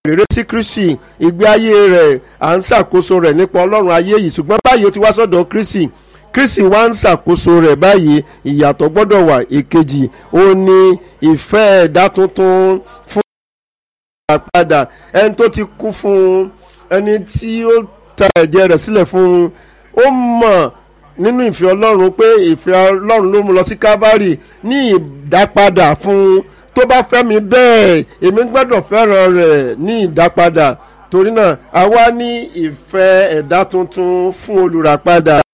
rere sí kristi ìgbé ayé rẹ̀ à ń ṣàkóso rẹ̀ nípa ọlọ́run ayé yìí ṣùgbọ́n báyìí ó ti wá sọ́dọ̀ kristi kristi wá ń ṣàkóso rẹ̀ báyìí ìyàtọ̀ gbọ́dọ̀ wà èkejì ó ní ìfẹ́ ẹ̀dá tuntun fún ìgbàpadà ẹni tó ti kú fún ẹni tí ó ta ẹ̀jẹ̀ rẹ̀ sílẹ̀ fún un ó mọ̀ nínú ìfẹ́ ọlọ́run pé ìfẹ́ ọlọ́run ló mú lọ sí kábárì ní ìdápadà fún un tó bá fẹ́ mi bẹ́ẹ̀ èmi gbọ́dọ̀ fẹ́ràn rẹ̀ ní ìdápadà torí náà a wá ní ìfẹ́ ẹ̀dá tuntun fún olùràpadà